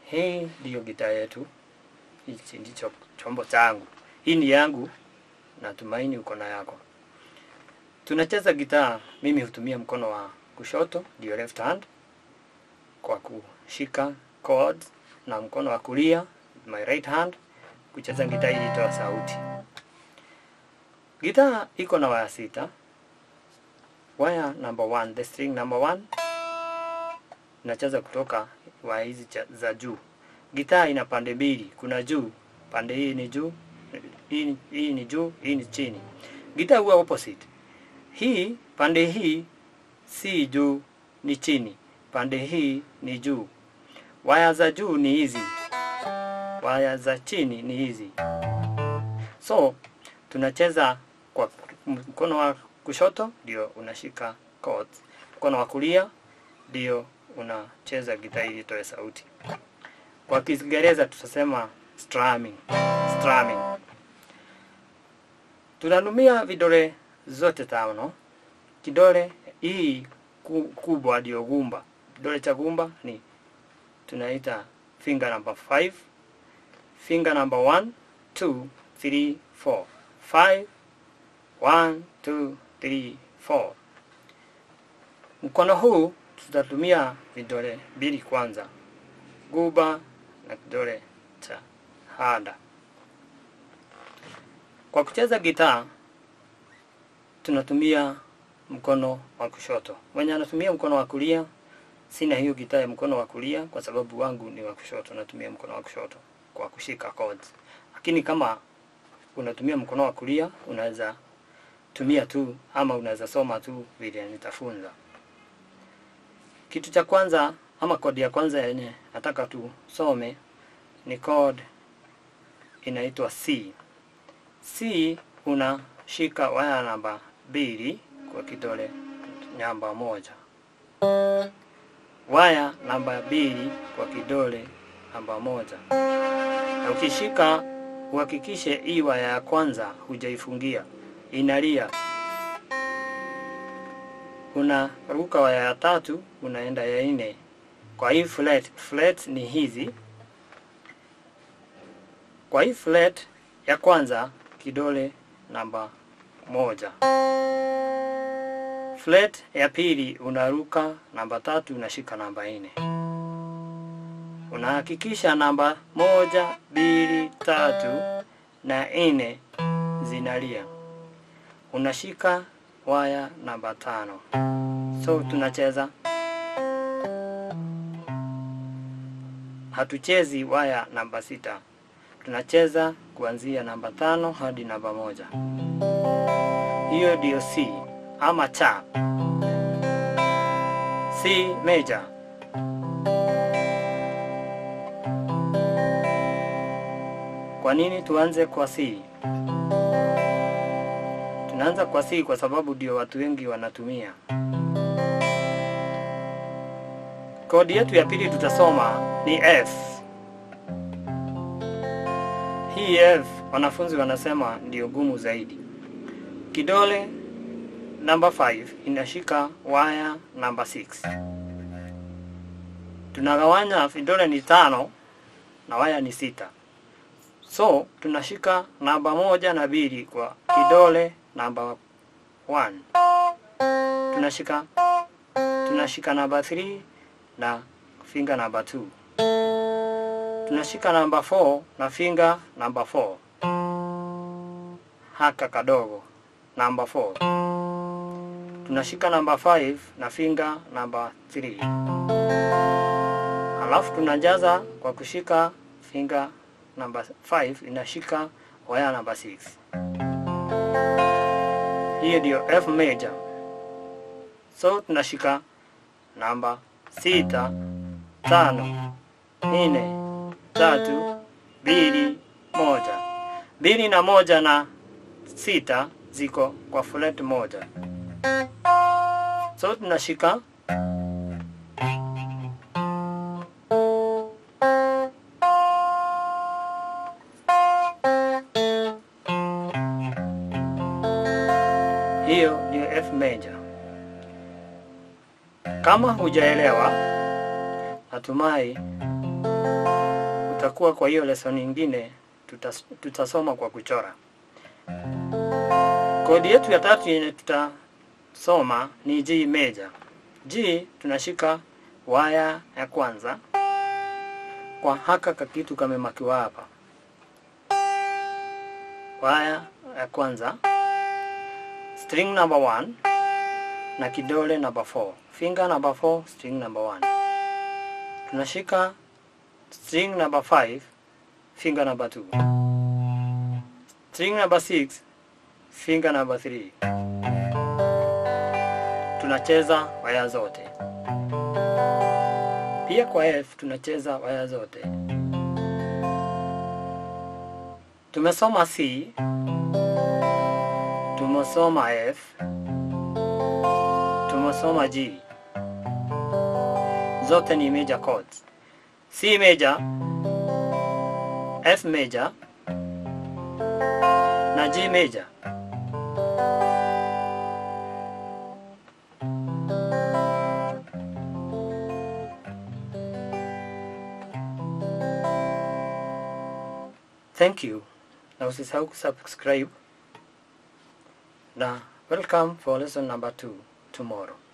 Hii ndiyo gitaa yetu, hichi ndicho chombo changu. Hii ni yangu, natumaini uko na yako. Tunacheza gitaa, mimi hutumia mkono wa kushoto, ndio left hand, kwa kushika chords, na mkono wa kulia, my right hand, kucheza gitaa ili itoa sauti. Gitaa iko na waya sita. Waya number one, the string number one, nacheza kutoka waya hizi cha- za juu. Gitaa ina pande mbili, kuna juu, pande hii ni juu, hii, hii ni juu, hii ni chini. Gitaa huwa opposite. Hii pande hii si juu, ni chini, pande hii ni juu. Waya za juu ni hizi, waya za chini ni hizi. So tunacheza kwa mkono wa kushoto ndio unashika chords, mkono wa kulia ndio unacheza gitaa ili itoe sauti. Kwa Kiingereza tutasema strumming, strumming. Tunatumia vidole zote tano. Kidole hii ku- kubwa ndio gumba. Kidole cha gumba ni tunaita finger number 5, finger number 1, 2, 3, 4. 5 1 2 3 4. Mkono huu tutatumia vidole mbili kwanza, guba na kidole cha hada. Kwa kucheza gitaa tunatumia mkono wa kushoto. Mwenye anatumia mkono wa kulia, sina hiyo gitaa ya mkono wa kulia kwa sababu wangu ni wa kushoto, natumia mkono wa kushoto kwa kushika chords. Lakini kama unatumia mkono wa kulia, unaweza tumia tu ama unaweza soma tu vile nitafunza. Kitu cha kwanza ama kodi ya kwanza yenye nataka tusome ni chord inaitwa C. C unashika waya namba mbili kwa kidole namba moja, waya namba mbili kwa kidole namba moja, na ukishika uhakikishe hii waya ya kwanza hujaifungia, inalia. Unaruka waya ya tatu, unaenda ya nne. Kwa hii flat, flat ni hizi. Kwa hii flat ya kwanza kidole namba moja. Flat ya pili unaruka namba tatu, unashika namba nne. Unahakikisha namba moja, mbili, tatu na nne zinalia. Unashika waya namba tano. So tunacheza, hatuchezi waya namba sita, tunacheza kuanzia namba tano hadi namba moja. Hiyo ndiyo C ama cha C major. Kwa nini tuanze kwa C? Tunaanza kwa C kwa sababu ndio watu wengi wanatumia. Kodi yetu ya pili tutasoma ni F. Hii F wanafunzi wanasema ndio gumu zaidi. Kidole namba 5 inashika waya namba 6. Tunagawanya vidole ni tano na waya ni sita. So tunashika namba moja na mbili kwa kidole namba 1. Tunashika tunashika namba 3 na finger namba 2. Tunashika namba 4 na finger namba 4. Haka kadogo namba 4. Tunashika namba 5 na finger namba 3. Halafu tunajaza kwa kushika finger namba 5 inashika waya namba 6. Hiyo ndio F major. So tunashika namba sita, tano, nne, tatu, mbili, moja. Mbili na moja na sita ziko kwa flat moja. So tunashika hiyo ndio F major. Kama hujaelewa, natumai itakuwa kwa hiyo lesson nyingine tutas, tutasoma kwa kuchora. Kodi yetu ya tatu yenye tutasoma ni G major. G tunashika waya ya kwanza kwa haka kakitu kamemakiwa hapa. Waya ya kwanza string number 1 na kidole number 4. Finger number 4, string number 1. Tunashika string number 5, finger number 2. String number 6, finger number 3. Tunacheza waya zote. Pia kwa F tunacheza waya zote. Tumesoma C, tumesoma F, tumesoma G. Zote ni major chords. C major, F major na G major. Thank you. Na usisahau kusubscribe na welcome for lesson number 2 tomorrow.